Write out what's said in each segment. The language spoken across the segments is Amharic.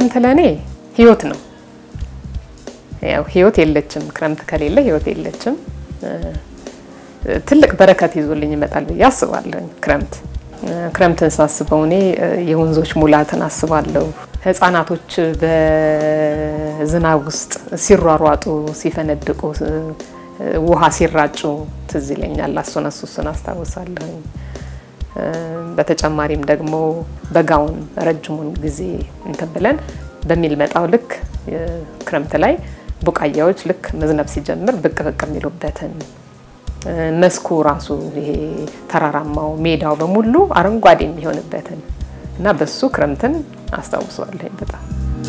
ክረምት ለእኔ ህይወት ነው። ያው ህይወት የለችም፣ ክረምት ከሌለ ህይወት የለችም። ትልቅ በረከት ይዞልኝ ይመጣል ብዬ አስባለሁ። ክረምት ክረምትን ሳስበው እኔ የወንዞች ሙላትን አስባለሁ። ህጻናቶች በዝናብ ውስጥ ሲሯሯጡ፣ ሲፈነድቁ፣ ውሃ ሲራጩ ትዝ ይለኛል። እሱን እሱን አስታውሳለሁ። በተጨማሪም ደግሞ በጋውን ረጅሙን ጊዜ እንትን ብለን በሚመጣው ልክ ክረምት ላይ ቡቃያዎች ልክ መዝነብ ሲጀምር ብቅ ብቅ የሚሉበትን መስኩ ራሱ ይሄ ተራራማው ሜዳው በሙሉ አረንጓዴ የሚሆንበትን እና በሱ ክረምትን አስታውሰዋለሁ በጣም።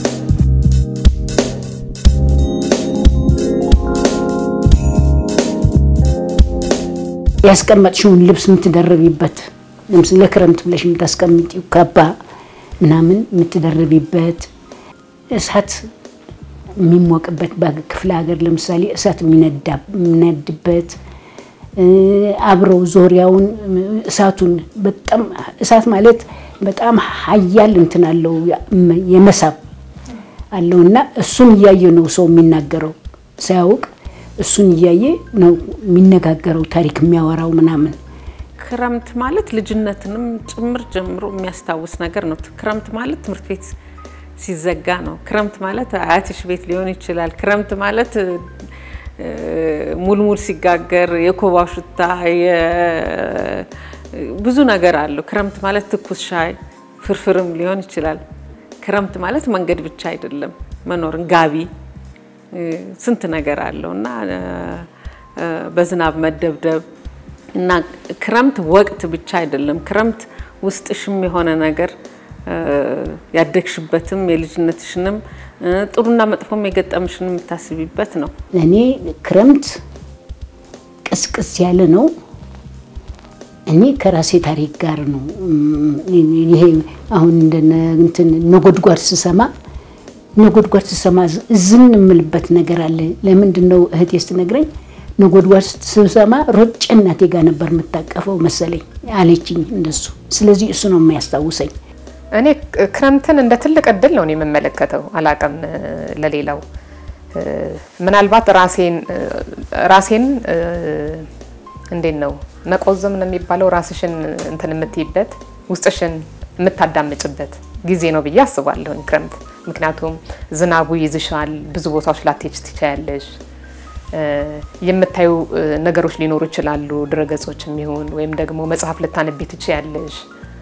ያስቀመጥሽውን ልብስ የምትደርቢበት ለምሳሌ ለክረምት ብለሽ የምታስቀምጪው ካባ ምናምን የምትደርቢበት እሳት የሚሞቅበት በክፍለ ሀገር ለምሳሌ እሳት የሚነድበት አብረው ዞሪያውን እሳቱን በጣም እሳት ማለት በጣም ሀያል እንትን አለው የመሳብ አለው እና እሱን እያየ ነው ሰው የሚናገረው ሳያውቅ እሱን እያየ ነው የሚነጋገረው ታሪክ የሚያወራው ምናምን። ክረምት ማለት ልጅነትንም ጭምር ጀምሮ የሚያስታውስ ነገር ነው። ክረምት ማለት ትምህርት ቤት ሲዘጋ ነው። ክረምት ማለት አያትሽ ቤት ሊሆን ይችላል። ክረምት ማለት ሙልሙል ሲጋገር የኮባው ሽታ ብዙ ነገር አለው። ክረምት ማለት ትኩስ ሻይ ፍርፍርም ሊሆን ይችላል። ክረምት ማለት መንገድ ብቻ አይደለም፣ መኖርን ጋቢ ስንት ነገር አለው እና በዝናብ መደብደብ እና ክረምት ወቅት ብቻ አይደለም። ክረምት ውስጥሽም የሆነ ነገር ያደግሽበትም የልጅነትሽንም ጥሩና መጥፎም የገጠምሽን የምታስቢበት ነው። እኔ ክረምት ቅስቅስ ያለ ነው። እኔ ከራሴ ታሪክ ጋር ነው። ይሄ አሁን እንደ እንትን ነጎድጓድ ስሰማ ነጎድጓድ ስሰማ ዝን የምልበት ነገር አለ። ለምንድን ነው እህቴ ስትነግረኝ ነጎድጓድ ስሰማ ሮጬ እናቴ ጋር ነበር የምታቀፈው መሰለኝ አለችኝ እንደሱ። ስለዚህ እሱ ነው የሚያስታውሰኝ። እኔ ክረምትን እንደ ትልቅ እድል ነው የምመለከተው። አላቅም ለሌላው ምናልባት ራሴን ራሴን እንዴት ነው መቆዘም ነው የሚባለው ራስሽን እንትን የምትይበት ውስጥሽን የምታዳምጭበት ጊዜ ነው ብዬ አስባለሁ ክረምት። ምክንያቱም ዝናቡ ይዝሻል፣ ብዙ ቦታዎች ላትሄጂ ትችያለሽ። የምታዩ ነገሮች ሊኖሩ ይችላሉ፣ ድረገጾች የሚሆን ወይም ደግሞ መጽሐፍ ልታነቢ ትችያለሽ።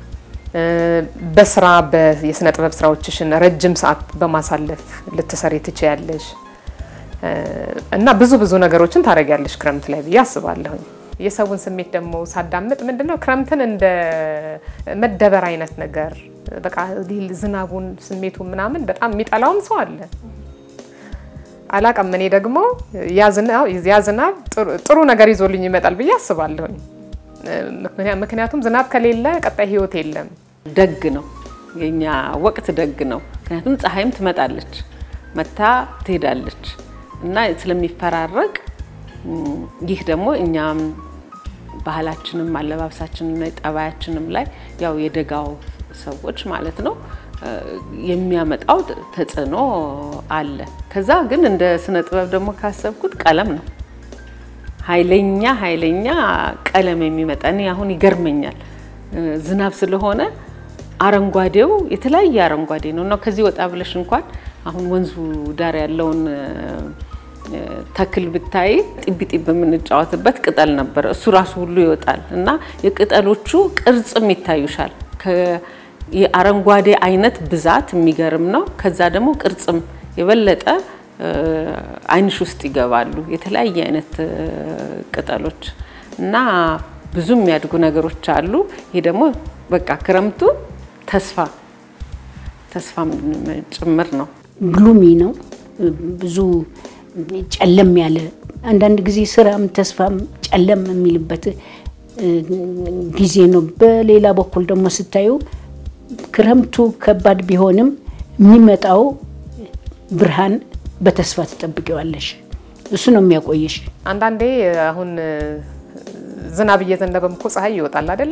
በስራ የስነ ጥበብ ስራዎችሽን ረጅም ሰዓት በማሳለፍ ልትሰሪ ትችያለሽ እና ብዙ ብዙ ነገሮችን ታደርጊያለሽ ክረምት ላይ ብዬ አስባለሁኝ። የሰውን ስሜት ደግሞ ሳዳምጥ ምንድነው ክረምትን እንደ መደበር አይነት ነገር በቃ ዝናቡን ስሜቱን ምናምን በጣም የሚጠላውም ሰው አለ። አላቅም እኔ ደግሞ ያ ዝናብ ጥሩ ነገር ይዞልኝ ይመጣል ብዬ አስባለሁኝ። ምክንያቱም ዝናብ ከሌለ ቀጣይ ህይወት የለም። ደግ ነው የኛ ወቅት ደግ ነው። ምክንያቱም ፀሐይም ትመጣለች መታ ትሄዳለች እና ስለሚፈራረቅ ይህ ደግሞ እኛም ባህላችንም አለባበሳችንም ላይ ጠባያችንም ላይ ያው የደጋው ሰዎች ማለት ነው የሚያመጣው ተጽዕኖ አለ። ከዛ ግን እንደ ስነ ጥበብ ደግሞ ካሰብኩት ቀለም ነው ኃይለኛ ኃይለኛ ቀለም የሚመጣ እኔ አሁን ይገርመኛል። ዝናብ ስለሆነ አረንጓዴው የተለያየ አረንጓዴ ነው እና ከዚህ ወጣ ብለሽ እንኳን አሁን ወንዙ ዳር ያለውን ተክል ብታይ ጢቢ ጢብ የምንጫወትበት ቅጠል ነበረ። እሱ ራሱ ሁሉ ይወጣል እና የቅጠሎቹ ቅርጽም ይታዩሻል። የአረንጓዴ አይነት ብዛት የሚገርም ነው። ከዛ ደግሞ ቅርጽም የበለጠ አይንሽ ውስጥ ይገባሉ። የተለያየ አይነት ቅጠሎች እና ብዙ የሚያድጉ ነገሮች አሉ። ይሄ ደግሞ በቃ ክረምቱ ተስፋ ተስፋም ጭምር ነው። ግሉሚ ነው ብዙ ጨለም ያለ አንዳንድ ጊዜ ስራም ተስፋም ጨለም የሚልበት ጊዜ ነው። በሌላ በኩል ደግሞ ስታዩ ክረምቱ ከባድ ቢሆንም የሚመጣው ብርሃን በተስፋ ትጠብቂዋለሽ። እሱ ነው የሚያቆየሽ። አንዳንዴ አሁን ዝናብ እየዘነበም እኮ ፀሐይ ይወጣል አይደለ?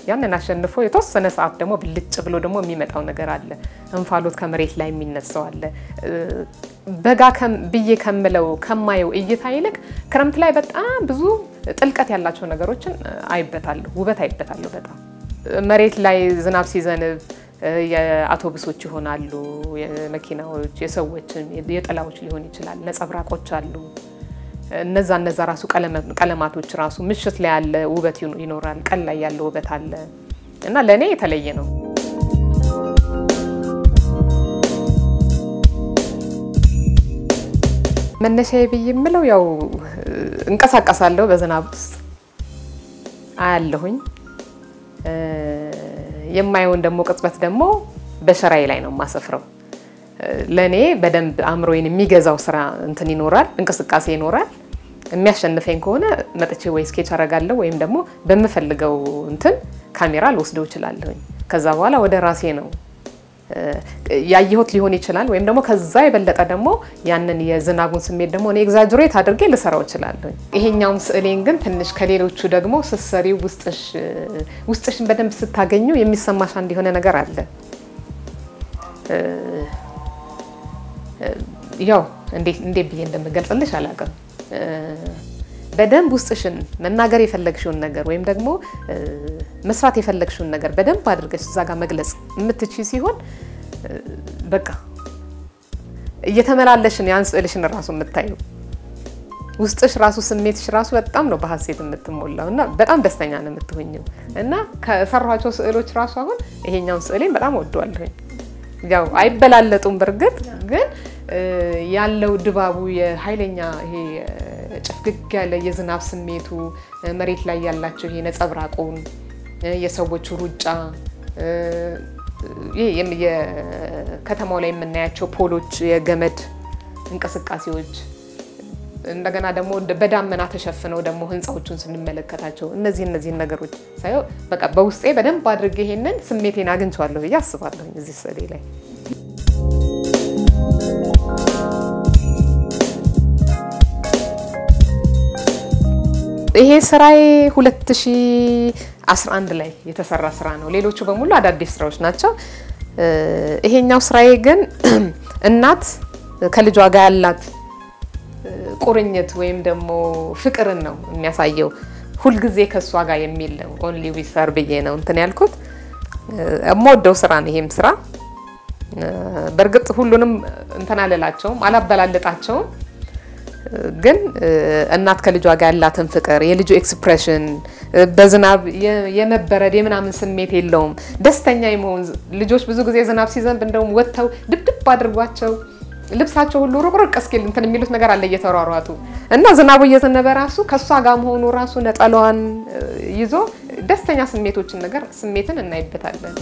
ያንን አሸንፎ የተወሰነ ሰዓት ደግሞ ብልጭ ብሎ ደግሞ የሚመጣው ነገር አለ። እንፋሎት ከመሬት ላይ የሚነሳው አለ። በጋ ብዬ ከምለው ከማየው እይታ ይልቅ ክረምት ላይ በጣም ብዙ ጥልቀት ያላቸው ነገሮችን አይበታለሁ፣ ውበት አይበታለሁ። በጣም መሬት ላይ ዝናብ ሲዘንብ የአውቶቡሶች ይሆናሉ፣ የመኪናዎች፣ የሰዎችን፣ የጥላዎች ሊሆን ይችላል፣ ነጸብራቆች አሉ። እነዛ እነዛ ራሱ ቀለማቶች ራሱ ምሽት ላይ ያለ ውበት ይኖራል፣ ቀን ላይ ያለ ውበት አለ እና ለእኔ የተለየ ነው። መነሻዬ ብዬ የምለው ያው እንቀሳቀሳለሁ፣ በዝናብ ውስጥ አያለሁኝ። የማየውን ደግሞ ቅጽበት ደግሞ በሸራዬ ላይ ነው የማሰፍረው። ለእኔ በደንብ አእምሮዬን የሚገዛው ስራ እንትን ይኖራል፣ እንቅስቃሴ ይኖራል። የሚያሸንፈኝ ከሆነ መጥቼ ወይ ስኬች አረጋለሁ ወይም ደግሞ በምፈልገው እንትን ካሜራ ልወስደው እችላለሁኝ። ከዛ በኋላ ወደ ራሴ ነው ያየሁት ሊሆን ይችላል። ወይም ደግሞ ከዛ የበለጠ ደግሞ ያንን የዝናቡን ስሜት ደግሞ እኔ ኤግዛጅሬት አድርጌ ልሰራው እችላለሁኝ። ይሄኛውን ስዕሌን ግን ትንሽ ከሌሎቹ ደግሞ ስትሰሪው ውስጥሽን በደንብ ስታገኙ የሚሰማሽ አንድ የሆነ ነገር አለ። ያው እንዴት ብዬ እንደምገልጽልሽ አላውቅም። በደንብ ውስጥሽን መናገር የፈለግሽውን ነገር ወይም ደግሞ መስራት የፈለግሽውን ነገር በደንብ አድርገሽ እዛ ጋር መግለጽ የምትችይ ሲሆን በቃ እየተመላለሽን ያን ስዕልሽን ራሱ የምታየው ውስጥሽ ራሱ ስሜትሽ ራሱ በጣም ነው በሀሴት የምትሞላው እና በጣም ደስተኛ ነው የምትሆኝው። እና ከሰሯቸው ስዕሎች ራሱ አሁን ይሄኛውን ስዕሌን በጣም ወደዋለሁኝ። ያው አይበላለጡም በእርግጥ ግን ያለው ድባቡ የኃይለኛ ይሄ ጭፍግግ ያለ የዝናብ ስሜቱ መሬት ላይ ያላቸው ይሄ ነጸብራቁን የሰዎቹ ሩጫ የከተማው ላይ የምናያቸው ፖሎች፣ የገመድ እንቅስቃሴዎች እንደገና ደግሞ በዳመና ተሸፍነው ደግሞ ህንፃዎቹን ስንመለከታቸው እነዚህ እነዚህን ነገሮች ሳየው በቃ በውስጤ በደንብ አድርጌ ይሄንን ስሜቴን አግኝቼዋለሁ ብዬ አስባለሁ እዚህ ስዕሌ ላይ። ይሄ ስራዬ 2011 ላይ የተሰራ ስራ ነው። ሌሎቹ በሙሉ አዳዲስ ስራዎች ናቸው። ይሄኛው ስራዬ ግን እናት ከልጇ ጋር ያላት ቁርኝት ወይም ደግሞ ፍቅርን ነው የሚያሳየው። ሁልጊዜ ከእሷ ጋር የሚል ነው። ኦንሊ ዊሰር ብዬ ነው እንትን ያልኩት። የምወደው ስራ ነው ይሄም ስራ። በእርግጥ ሁሉንም እንትን አልላቸውም፣ አላበላልጣቸውም ግን እናት ከልጇ ጋር ያላትን ፍቅር የልጁ ኤክስፕሬሽን በዝናብ የመበረድ የምናምን ስሜት የለውም። ደስተኛ የመሆን ልጆች ብዙ ጊዜ ዝናብ ሲዘንብ እንደውም ወጥተው ድብድብ አድርጓቸው ልብሳቸው ሁሉ ሩቅሩቅ እስኪል እንትን የሚሉት ነገር አለ እየተሯሯጡ እና ዝናቡ እየዘነበ ራሱ ከእሷ ጋር መሆኑ ራሱ ነጠላዋን ይዞ ደስተኛ ስሜቶችን ነገር ስሜትን እናይበታለን።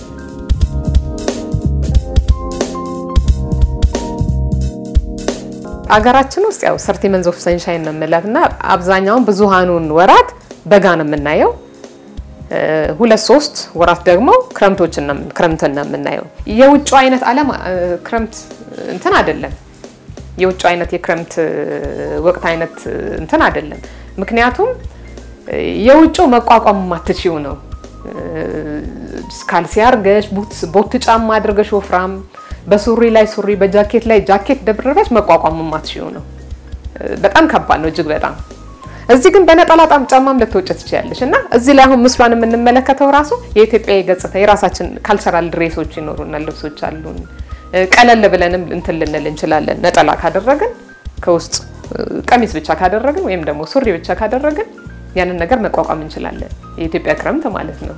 አገራችን ውስጥ ያው ሰርቲ መንዝ ኦፍ ሰንሻይን ነው የምላት እና አብዛኛውን ብዙሃኑን ወራት በጋ ነው የምናየው። ሁለት ሶስት ወራት ደግሞ ክረምቶችን ክረምትን ነው የምናየው። የውጭ አይነት ዓለም ክረምት እንትን አይደለም። የውጭ አይነት የክረምት ወቅት አይነት እንትን አይደለም። ምክንያቱም የውጭው መቋቋም ማትችው ነው። ካልሲ አድርገሽ ቦት ጫማ አድርገሽ ወፍራም በሱሪ ላይ ሱሪ በጃኬት ላይ ጃኬት ደብረበች መቋቋም ማትሽው ነው። በጣም ከባድ ነው እጅግ በጣም። እዚህ ግን በነጠላ ጣም ጫማም ልትወጭ ትችያለሽ እና እዚህ ላይ አሁን ምስሏን የምንመለከተው ራሱ የኢትዮጵያ ገጽታ የራሳችን ካልቸራል ድሬሶች ይኖሩናል፣ ልብሶች አሉን። ቀለል ብለንም እንትን ልንል እንችላለን። ነጠላ ካደረግን ከውስጥ ቀሚስ ብቻ ካደረግን ወይም ደግሞ ሱሪ ብቻ ካደረግን ያንን ነገር መቋቋም እንችላለን። የኢትዮጵያ ክረምት ማለት ነው።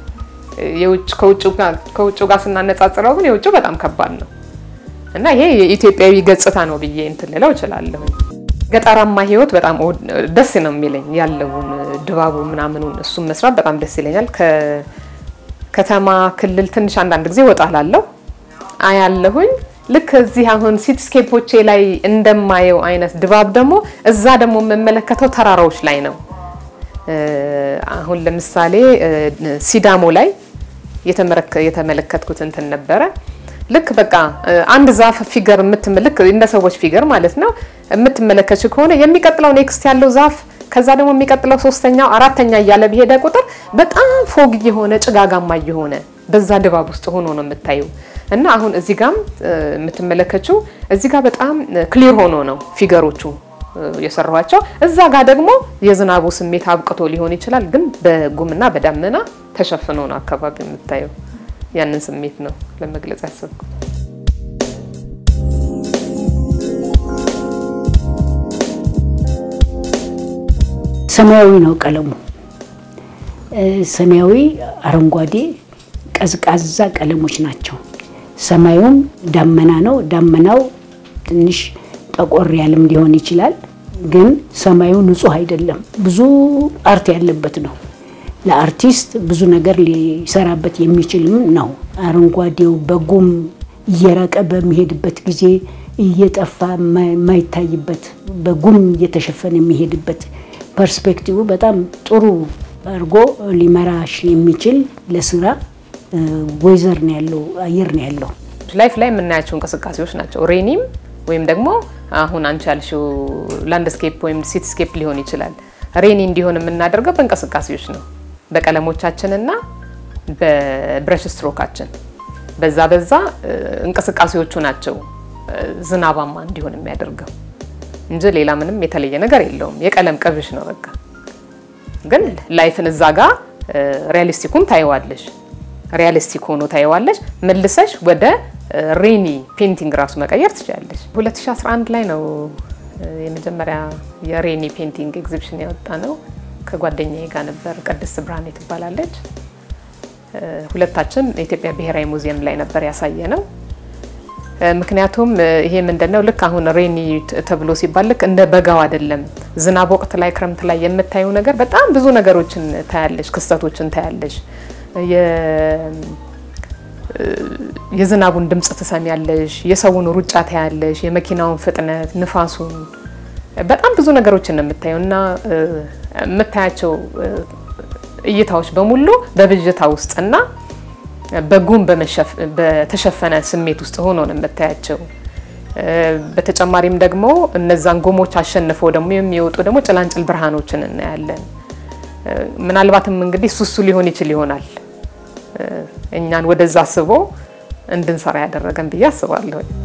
ከውጭ ጋር ስናነጻጽረው ግን የውጭው በጣም ከባድ ነው እና ይሄ የኢትዮጵያዊ ገጽታ ነው ብዬ እንትን ልለው እችላለሁ። ገጠራማ ህይወት በጣም ደስ ነው የሚለኝ ያለውን ድባቡ ምናምኑን እሱም መስራት በጣም ደስ ይለኛል። ከከተማ ክልል ትንሽ አንዳንድ ጊዜ ወጣ ላለው አያለሁኝ። ልክ እዚህ አሁን ሲትስኬፖቼ ላይ እንደማየው አይነት ድባብ ደግሞ እዛ ደግሞ የምመለከተው ተራራዎች ላይ ነው። አሁን ለምሳሌ ሲዳሞ ላይ የተመለከትኩት እንትን ነበረ። ልክ በቃ አንድ ዛፍ ፊገር የምትመልክ እንደ ሰዎች ፊገር ማለት ነው የምትመለከች ከሆነ የሚቀጥለው ኔክስት ያለው ዛፍ ከዛ ደግሞ የሚቀጥለው ሶስተኛው አራተኛ እያለ በሄደ ቁጥር በጣም ፎግ እየሆነ ጭጋጋማ እየሆነ በዛ ድባብ ውስጥ ሆኖ ነው የምታዩ እና አሁን እዚህ ጋም የምትመለከችው እዚህ ጋር በጣም ክሊር ሆኖ ነው ፊገሮቹ የሰሯቸው። እዛ ጋር ደግሞ የዝናቡ ስሜት አብቅቶ ሊሆን ይችላል፣ ግን በጉምና በዳመና ተሸፍኖ ነው አካባቢ የምታየው። ያንን ስሜት ነው ለመግለጽ ያሰብኩት። ሰማያዊ ነው ቀለሙ። ሰማያዊ፣ አረንጓዴ፣ ቀዝቃዛ ቀለሞች ናቸው። ሰማዩም ዳመና ነው። ዳመናው ትንሽ ጠቆር ያለም ሊሆን ይችላል፣ ግን ሰማዩ ንጹህ አይደለም። ብዙ አርት ያለበት ነው። ለአርቲስት ብዙ ነገር ሊሰራበት የሚችልም ነው። አረንጓዴው በጉም እየራቀ በሚሄድበት ጊዜ እየጠፋ የማይታይበት በጉም እየተሸፈነ የሚሄድበት ፐርስፔክቲቭ በጣም ጥሩ አድርጎ ሊመራሽ የሚችል ለስራ ወይዘር ነው ያለው፣ አየር ነው ያለው። ላይፍ ላይ የምናያቸው እንቅስቃሴዎች ናቸው። ሬኒም ወይም ደግሞ አሁን አንቺ ያልሽው ላንድስኬፕ ወይም ሲቲስኬፕ ሊሆን ይችላል። ሬኒ እንዲሆን የምናደርገው በእንቅስቃሴዎች ነው፣ በቀለሞቻችንና በብረሽ ስትሮካችን። በዛ በዛ እንቅስቃሴዎቹ ናቸው ዝናባማ እንዲሆን የሚያደርገው እንጂ ሌላ ምንም የተለየ ነገር የለውም። የቀለም ቅብሽ ነው በቃ። ግን ላይፍን እዛ ጋ ሪያሊስቲኩን ታየዋለሽ፣ ሪያሊስቲክ ሆኖ ታየዋለሽ። መልሰሽ ወደ ሬኒ ፔንቲንግ ራሱ መቀየር ትችላለሽ። 2011 ላይ ነው የመጀመሪያ የሬኒ ፔንቲንግ ኤግዚቢሽን ያወጣ ነው። ከጓደኛዬ ጋር ነበር። ቅድስት ብርሃኔ ትባላለች። ሁለታችን የኢትዮጵያ ብሔራዊ ሙዚየም ላይ ነበር ያሳየ ነው። ምክንያቱም ይሄ ምንድነው ልክ አሁን ሬኒ ተብሎ ሲባል ልክ እንደ በጋው አይደለም። ዝናብ ወቅት ላይ ክረምት ላይ የምታዩ ነገር በጣም ብዙ ነገሮችን ታያለሽ፣ ክስተቶችን ታያለሽ። የዝናቡን ድምፅ ትሰሚያለሽ፣ የሰውን ሩጫ ታያለሽ፣ የመኪናውን ፍጥነት፣ ንፋሱን፣ በጣም ብዙ ነገሮችን ነው የምታየው እና የምታያቸው እይታዎች በሙሉ በብዥታ ውስጥ እና በጉም በተሸፈነ ስሜት ውስጥ ሆኖ ነው የምታያቸው። በተጨማሪም ደግሞ እነዛን ጉሞች አሸንፈው ደግሞ የሚወጡ ደግሞ ጭላንጭል ብርሃኖችን እናያለን። ምናልባትም እንግዲህ ሱሱ ሊሆን ይችል ይሆናል እኛን ወደዛ አስቦ እንድንሰራ ያደረገን ብዬ አስባለሁ።